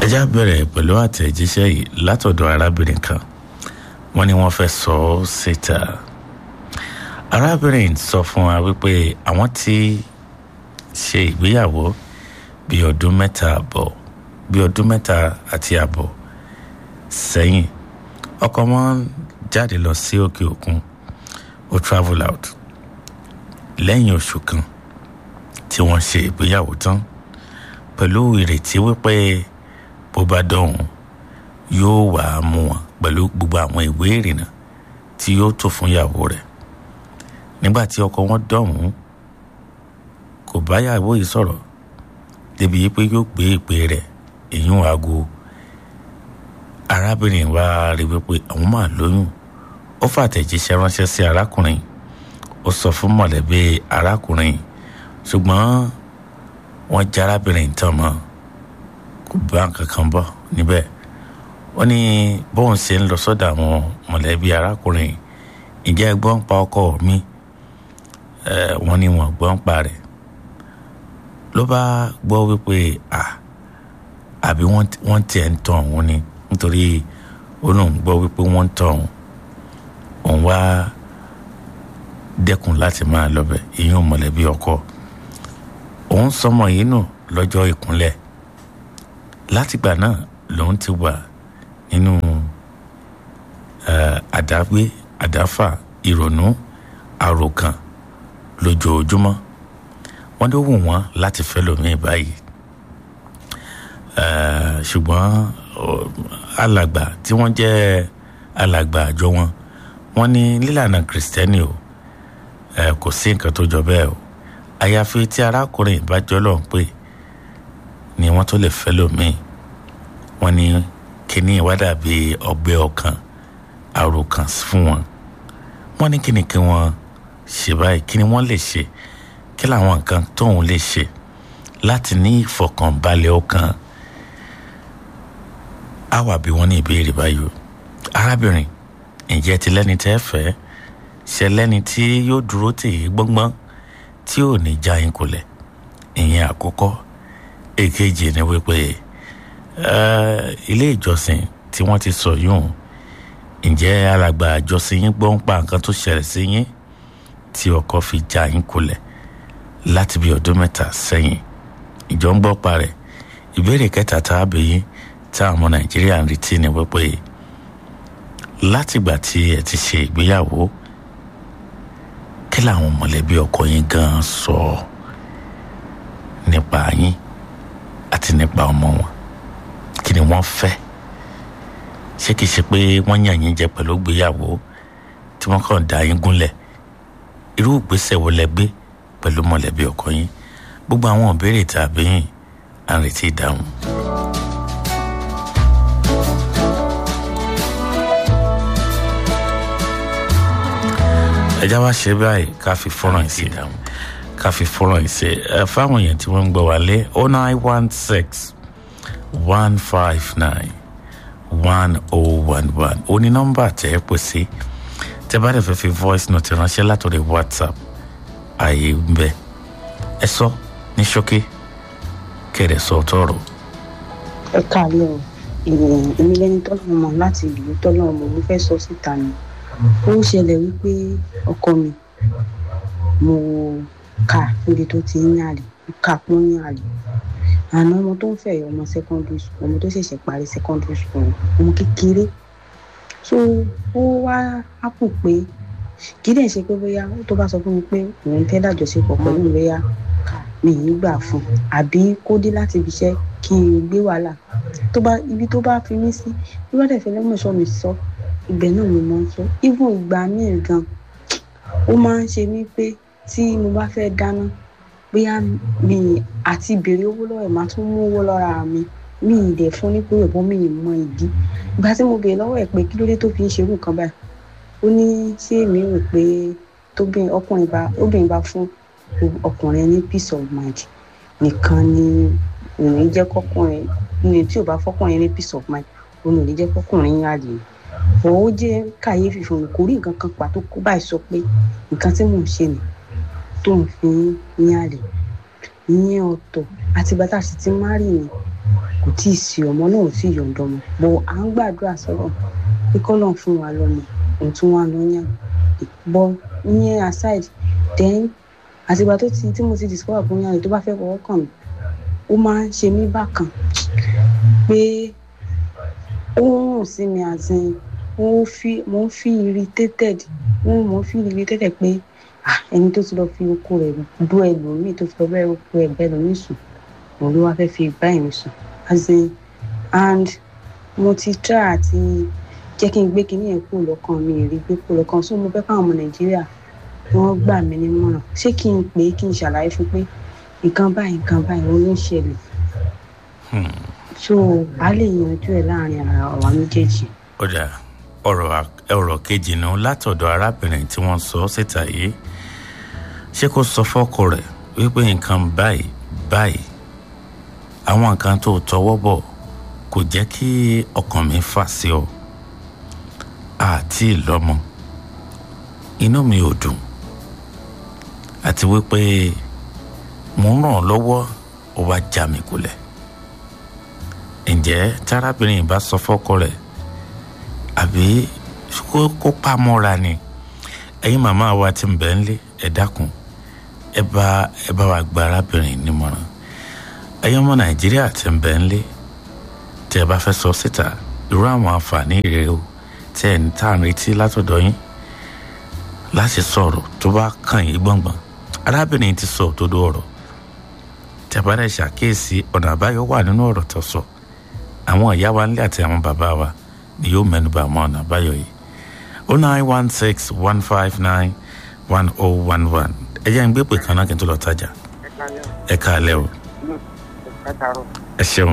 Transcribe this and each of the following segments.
ẹjá bẹ̀rẹ̀ pẹ̀lú àtẹ̀jíṣẹ́ yìí látọ̀dọ̀ arábìnrin kan wọ́n ní wọ́n fẹ́ sọ ọ́ síta arábìnrin sọ fún wa wípé àwọn ti ṣe ìgbéyàwó bíi ọdún mẹ́ta àbọ̀ bíi ọdún mẹ́ta àti àbọ̀ sẹ́yìn ọkọ wọn jáde lọ sí òkè òkun ó travel out lẹ́yìn oṣù kan tí wọ́n ṣe ìgbéyàwó tán pẹ̀lú ìrètí wípé bó bá dọ̀hún yóò wà á mú wọn pẹ̀lú gbogbo àwọn ìwé ìrìnnà tí yóò tó fún ìyàwó rẹ̀ nígbà tí ọkọ wọn dọ̀hún kò bá ìyàwó yìí sọ̀rọ̀ débi pé yóò gbé ìpè rẹ̀ èyún aago arábìnrin wa rí wípé àwọn máa lóyún ó fàtẹ̀jíṣẹ́ ránṣẹ́ sí arákùnrin ó sọ fún mọ̀lẹ́bí arákùnrin ṣùgbọ́n wọ́n já arábìnrin tán mọ́ kò bá nǹkan kan bọ̀ níbẹ̀ wọ́n ní bóun ṣe ń lọ sọ́dọ̀ àwọn mọ̀lẹ́bí arákùnrin ìjẹ́ gbọ́n pa ọkọ mi wọ́n ní wọ́n gbọ́n pa rẹ̀ ló bá gbọ́ wípé à àbí wọ́n tiẹ̀ ń tàn òun ni nítorí ó lóun gbọ́ wípé wọ́n ń tàn òun òun wá dẹ́kun láti máa lọ́bẹ̀ ìyún mọ̀lẹ́bí ọkọ òun sọmọ yìí nù lọ́jọ́ ìkúnlẹ̀ látìgbà náà lòun ti wà nínú àdágbé àdáfà ìrònú àròkàn lójoojúmọ́ wọ́n ló wù wọ́n láti fẹ́ lómi báyìí ṣùgbọ́n alàgbà tí wọ́n jẹ́ alàgbà àjọ wọn wọ́n ní nílànà kìrìsìtẹ́nì o kò sí nǹkan tó jọ bẹ́ẹ̀ o àyàfi tí arákùnrin ìbájọ́ lọ́n pè ni wọ́n tó lè fẹ́ lómi wọ́n ní kíní ìwádà bíi ọgbẹ́ ọkàn àròkàn fún wọn wọ́n ní kíni kí wọ́n ṣe báyìí kíni wọ́n lè ṣe kí làwọn nǹkan tóun lè ṣe láti ní ìfọkànbalẹ̀ ọkàn á wà bí wọ́n ní ìbéèrè báyìí o arábìnrin ǹjẹ́ ti lẹ́ni tẹ́ fẹ́ ṣe lẹ́ni tí yóò dúró tì í gbọ́ngbọ́n tí ò ní já yín kulẹ̀ ìyẹn àkọ́kọ́ èkejì ni wípé ilé ìjọsìn tí wọ́n ti sọ yóò ǹjẹ́ alàgbà àjọsìn yín gbọ́ ń pa nǹkan tó ṣẹlẹ̀ sí yín tí ọkọ fi já yín kulẹ̀ láti bí ọdún mẹ́ta sẹ́yìn ìjọ ń gbọ́ parẹ́ ìbéèrè kẹta tá a bẹ̀ yín tá àwọn ọmọ nàìjíríà ń retí ni wípé látìgbà tí ẹ ti ṣe ìgbéyàwó kí làwọn mọ̀lẹ́bí ọkọ yín gan sọ nípa yín àti nípa ọmọ wọn kí ni wọ́n fẹ́ ṣé kìí ṣe pé wọ́n yàn yín jẹ pẹ̀lú ìgbéyàwó tí wọ́n kàn dá yín gúnlẹ̀ irú ìgbésẹ̀ wo lẹ gbé pẹ̀lú mọ̀lẹ́bí ọkọ yín gbogbo àwọn ìbéèrè tàbí yín à ń retí ìdáhùn. ẹja wa ṣe báyìí ká fi fọ́nrán yìí sí ká fi fọ́nrán yìí sí ẹ fáwọn èèyàn tí wọ́n ń gbọ́ wá lé oh nine one six one five nine one oh one one ó ní nọ́mbà tẹ́ ẹ pè sí tẹ́ bá dẹ̀ fẹ́ fi voice note ránṣẹ́ látòrí whatsapp ààyè ń bẹ ẹ sọ ní ṣókí kẹrẹ sọ tọrọ. ẹ káàárọ̀ ìròyìn èmi lẹni tọ́lọ́ mọ̀ láti ìlú tọ́lọ́ mọ̀ mo fẹ́ sọ síta ni ó ṣẹlẹ̀ wípé ọkọ mi mo kà níbi tó ti ń yàlè mo kà pọ́n ní àlè àná ọmọ tó ń fẹ́ ọmọ secondary school ọmọ tó ṣẹ̀ṣẹ̀ parí secondary school ọmọ kékeré so ó wá ápù pé kì í dẹ̀ ṣe pé bóyá tó bá sọ fún mi pé òun fẹ́ dàjọṣepọ̀ pẹ̀lú mi bóyá mi ì gbà fún un àbí kó dé láti ibi iṣẹ́ kí n gbé wàhálà tó bá ibi tó bá fi mí sí bí wọ́n dẹ̀ fẹ́ lọ́mọ̀ọ́sọ mi sọ ibẹ̀ náà mo máa ń sọ even ìgbà míì gan ó máa ń ṣe mí pé tí mo bá fẹ́ dáná bóyá mi àti ìbèrè owó lọ́wọ́ ẹ̀ máa tún mú owó lọ́ra mi mi ì dẹ̀ fún ní pé ẹ̀bọ́n mi ì mọ ìdí ìgbà tí mo bèèrè lọ́wọ́ ẹ̀ pé kí ló dé tó fi ń ṣerú nǹkan báyìí ó ní ṣé èmi rò pé tóbìnrin ọkùnrin bá obìnrin bá fún ọkùnrin ní peace of mind nìkan ni òun jẹ́ kọ́kùnrin ní tí ò bá fọ́kùnrin ní peace of mind òun ò ní jẹ́ kọ́kùnrin yá lè ọ̀ ó jẹ́ kàyéfì fún mi kò rí nǹkan kan pàtó kó báyìí sọ pé nǹkan tí mò ń ṣe nì tó ń fi ń yá lè ìyẹn ọ̀tọ̀ àtìgbà tá a sì ti má rì ní kò kò tí ì sí ọmọ náà ò tí ì yọ̀ǹda ọmọ bó à ń gbàdúrà sọ́rọ̀ pé kọ́lọ̀ fún wa lọ́mọ òun tún wá lọ yàn bọ́ ìyẹn aside then àtìgbà tó ti tí mo ti discover pé yàn tó bá fẹ́ fọwọ́ kàn mí ó máa ń ṣe mí bákan pé ó ń rùn sí mi àti mo ń fi mo ń fi irritated mo mo ń fi irritated pé ah ẹni tó ti lọ fi oko rẹ̀ dú ẹlòmíì tó ti lọ bẹ́ẹ̀ oko ẹ̀ bẹ́ẹ̀ lómi sùn òun ló wá fẹ́ fi bá ẹ̀mí sùn as in and mo ti try àti jẹ́ kí n gbé kinní yẹn kúrò lọ́kàn mi rí gbé kúrò lọ́kàn so mo fẹ́ káwọn ọmọ nàìjíríà wọ́n gbà mí nímọ̀ràn ṣé kí n pè é kí n ṣàlàyé fún pé nǹkan báyìí nǹkan báyìí òun ló ń ṣẹlẹ̀ so a lè yanjú ẹ̀ láàrin ara àwa méjèèjì. ó dà ọ̀rọ̀ ọ̀rọ̀ kejì nu látọ̀dọ̀ arábìnrin tí wọ́n sọ síta yìí ṣé kó sọ fọ́kọ rẹ̀ wípé nǹkan báyìí báyìí àwọn nǹkan tó tọwọ́ bọ̀ kò jẹ́ kí ọkàn mi fà sí ọ àti ìlọ́mọ inú mi ò dùn àti wípé mò ń ràn ọ́ lọ́wọ́ ó wá já mi kulẹ̀ ǹjẹ́ tárábìnrin bá sọ fọ́kọ rẹ̀ àbí kó pamọ́ra ni ẹ̀yin màmá wa ti ń bẹ̀ ń lé ẹ dákun ẹ bá ẹ bá wa gba arábìnrin nímọ̀ràn ẹ̀yin ọmọ nàìjíríà ti ń bẹ̀ ń lé tẹ́ ẹ bá fẹ́ sọ síta irú àwọn àǹfààní rèé o tẹ́ ẹ̀ ń tà ń retí látọ̀dọ̀ yín láti sọ̀rọ̀ tó bá kàn yín gbọ̀ngbọ̀n arábìnrin ti sọ òdodo ọ̀rọ̀ tẹ́ bá dẹ̀ ṣàkíyèsí ọ̀nà àbáyọ wà nínú ọ̀rọ̀ tó sọ àwọn ìyá wa nílé àti àwọn bàbá wa ni yóò mẹ́nuba àwọn ọ̀nà àbáyọ yìí o nine one six one five nine one oh one one ẹ jẹ́ ń gbé pè kan náà kí n tó lọ tajà ẹ káalẹ́ o ẹ ṣeun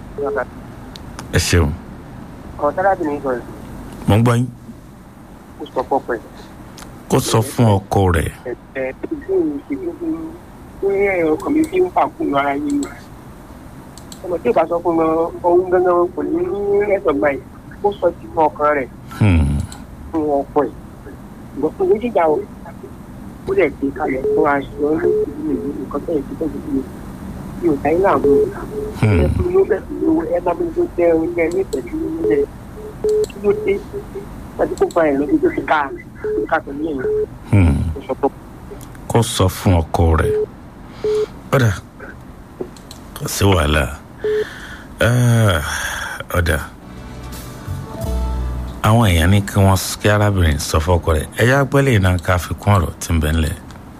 ẹ ṣeun. ọ̀ tárábìnrin sọ̀rọ̀ mo ń gbọ́ yín ó sọ fọ́pọ̀ ẹ̀. kó sọ fún ọkọ rẹ̀ ẹ̀ ẹ̀ ṣe ọkàn mi fi ń fà kún ara yín ni ọmọ tí ò bá sọ fún mi ọ̀hún gángan kò ní ní ẹ̀sọ̀ gbà yìí ó sọ ti fún ọkàn rẹ̀ Hmm, fún ọkọ ẹ̀ ìgbà fún méjìlá o ó lè gbé kalẹ̀ fún aṣọ lóṣù yìí nǹkan tó yẹ kí tọ́jú sí mi mi ò dáyé láàmú hmm. ẹ fún mi ló bẹ̀ fún mi owó ẹ bá mi tó jẹ oúnjẹ ní ìtẹ̀jú oúnjẹ kí ló dé láti kó fa ẹ̀ lọ́dún tó fi ká tó fi ká pẹ̀lú ẹ̀yìn Hmm. ó sọ fún kó sọ fún ọkọ rẹ̀ ọ̀dà kò sí wàhálà Ah, ọ̀dà àwọn èèyàn ní kí wọ́n kí arábìnrin sọ fọ́kọ rẹ̀ ẹ̀yà gbẹ́lẹ̀ iná ká fi kún ọ̀rọ̀ tí ń bẹ ńlẹ̀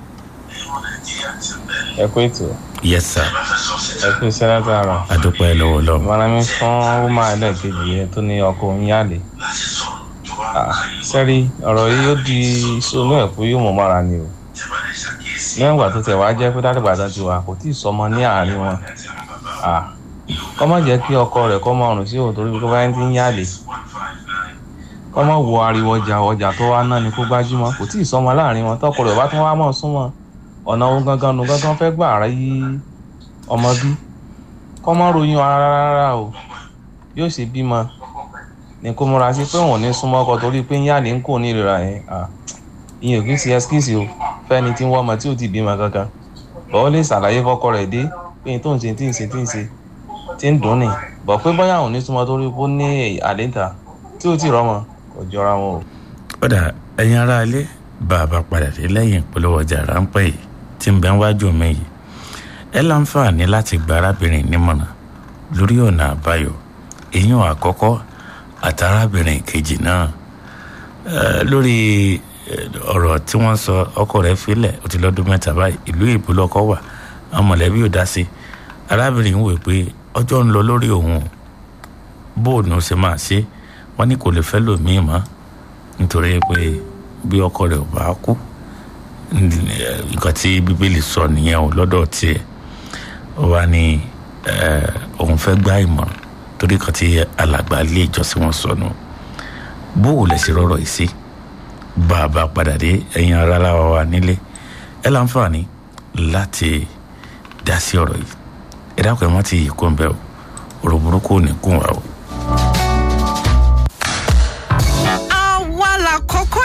ẹ kú ètò yes sir ẹ kú iṣẹ́ látara adúpẹ́ lọ́wọ́ lọ́wọ́ ìmọ̀ràn mi fún ọmọ ẹlẹ́ẹ̀kejì yẹn tó ní ọkọ òun yáàlè sẹ́rí ọ̀rọ̀ yìí yóò di sónú ẹ̀kú yóò mọ̀ mọ́ra ni o lẹ́yìn ìgbà tó tẹ̀ wá jẹ́ pé dádìgbà tán ti wà kò tí ì sọmọ ní àárín wọn kọ́ má jẹ́ kí ọkọ rẹ̀ kọ́ máa rùn sí òun torí pé báyìí ti ń yáàlè kọ́ má wo ariwo ọjà ọjà tó wá náà ni kó gbájúmọ́ kò tí ì sọmọ láàrin wọn tọkọ rẹ̀ bá tún wá mọ̀ súnmọ́ ọ̀nà ohun gangan nu gangan fẹ́ gbà rí ọmọ bí kọ́ má ròyìn ara rárá o yóò ṣe bímọ ní kó múra sí pé òun ò ní súnmọ́ ọkọ torí pé yáàlè ń kò ní ìrora yẹn ìyẹn ò kí ń ṣe ẹskíìsì o fẹ́ni tí ń wọ́ ọmọ tí ò ti bímọ kankan bọ́ ó lè ṣàlàyé fọ́kọ rẹ̀ dé pé n tó ń ṣe tí ń ṣe tí ń ṣe tí ń dùn ní bọ̀ pé bóyá òun ní súnmọ́ torí pé ó ní àléǹta tí ó ti rọ́mọ kò jọra wọn o. ọ̀dà ẹ̀yin ará ilé bá a bá padà dé lẹ́yìn ìpolówó ọjà ráńpẹ́ yìí tí ń bẹ wájú mi yìí ẹ láǹfààní láti gba arábìnrin nímọ̀ràn lórí ọ̀nà àbáyọ èèyàn àkọ́kọ́ àtàrábìnrin kejì náà Eh, lórí eh, ọ̀rọ̀ tí wọ́n sọ ọkọ rẹ̀ filẹ̀ ó ti lọ́dún mẹ́ta báyìí ìlú èbó lọ́kọ́ wà àwọn mọ̀lẹ́bí ò dá sí arábìnrin ń wò pé ọjọ́ ń lọ lórí òun bóònù ṣe máa ṣe wọ́n ní kò lè fẹ́ lòmíì mọ́ nítorí pé bí ọkọ rẹ̀ ò bá kú nǹkan tí bíbélì sọ nìyẹn ò lọ́dọ̀ tiẹ̀ ó wá ní eh, òun fẹ́ gbá ìmọ̀ràn torí kan tí alàgbà ilé ìjọsìn wọn sọ nù. No bó o lè ṣe rọrọ yìí sí bá a bá padà dé ẹ̀yin ara láwa wa nílé ẹ láǹfààní láti dá sí ọ̀rọ̀ yìí ẹ dákun ẹ má ti yìí kó ń bẹ o ọ̀rọ̀ burúkú ò ní kún wa o. àwa la kọ́kọ́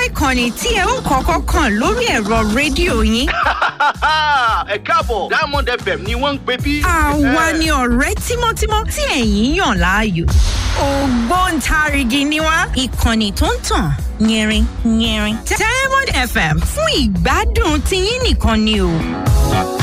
ìkànnì tí ẹ ó kọ́kọ́ kàn lórí ẹ̀rọ rédíò yín. ẹ káàbọ̀ diamond fm ni wọ́n ń pè bí. àwa ni ọ̀rẹ́ tímọ́tímọ́ tí ẹ̀yin yàn láàyò. ògbóǹtarìgì ni wá ìkànnì tó ń tàn yẹrin yẹrin. diamond fm fún ìgbádùn tiyín nìkan ni o.